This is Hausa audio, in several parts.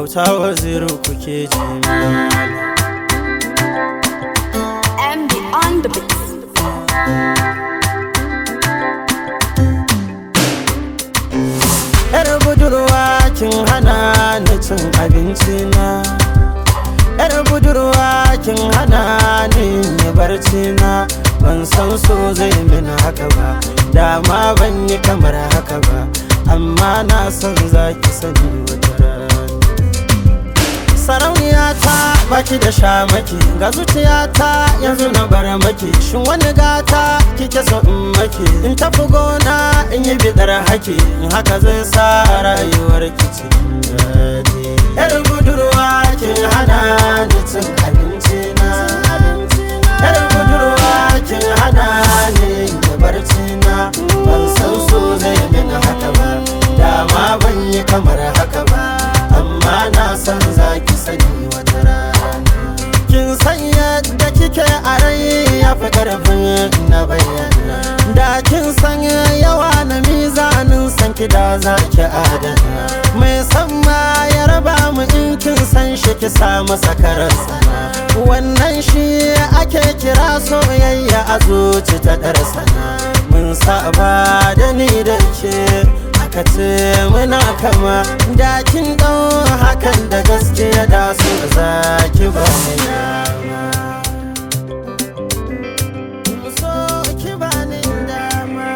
auta waziri kuke ji MD on the beat. yar budurwa kin hana ni cin abinci na yar budurwa kin hana ni yi barci na ban san so zai min haka ba dama ban yi kamar haka ba amma na san zaki sani wata rana sarauniya ta baki da shamaki ga zuciyata yanzu na bar maki shin wani gata kike so in maki in tafi gona in yi bidar haki in haka zai sa rayuwar ki cikin daɗi yar budurwa kin hana ni cin abinci na yar budurwa kin hana ni yin barci na ban san so zai min haka ba dama ban yi kamar haka ba amma na san za ki sani wata rana kin san yadda kike a rai ya fi karfin na bayyana da kin san yawa na mizanin san ki da za ki adana mai san ma ya raba mu in kin san shi ki sa masa karansa wannan shi ake kira soyayya a zuci ta ɗarsana mun saba da ni da ke aka ce muna kama da kin ɗau hakan da gaskiya da su za ki ba ni dama so ki ba ni dama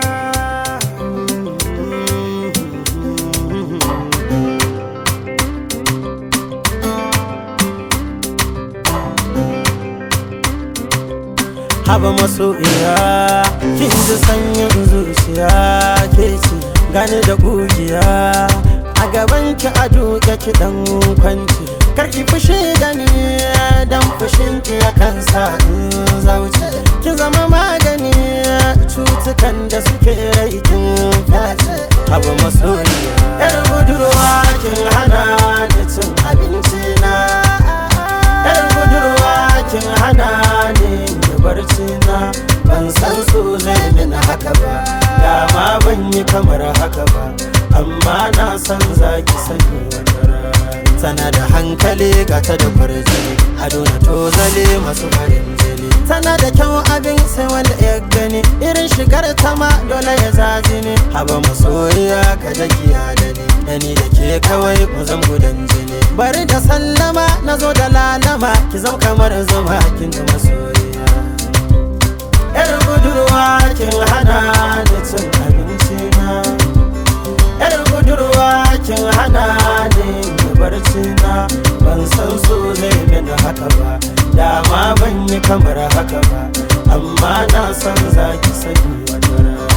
haba masoyiya kin ji sanyin zuciya ke ce gani da kugiya a gaban ki a duka ki dan kwanci kar ki fushi da ni dan fushin ki ya kansa in zauce ki zama magani cutukan da suke rai kin face haba masoyiya yar budurwa kin hana ni cin abinci na yar budurwa kin hana ni barci na ban san so zai min haka ba dama ban yi kamar haka ba amma na san zaki sani wata rana tana da hankali gata da kwarjini ado na tozale masu farin jini tana da kyau abin sai wanda ya gani irin shigar ta ma dole ya zaji ne haba masoyiya ka jagiya da ni da ni da ke kawai mu zan gudan jini bari da sallama na zo da lalama ki zam kamar zuma kin da masoyiya yar budurwa kin hana ni cin abinci na yar budurwa kin hana ni yi barci na ban san so zai mini haka ba dama ban yi kamar haka ba amma na san zaki sani wata rana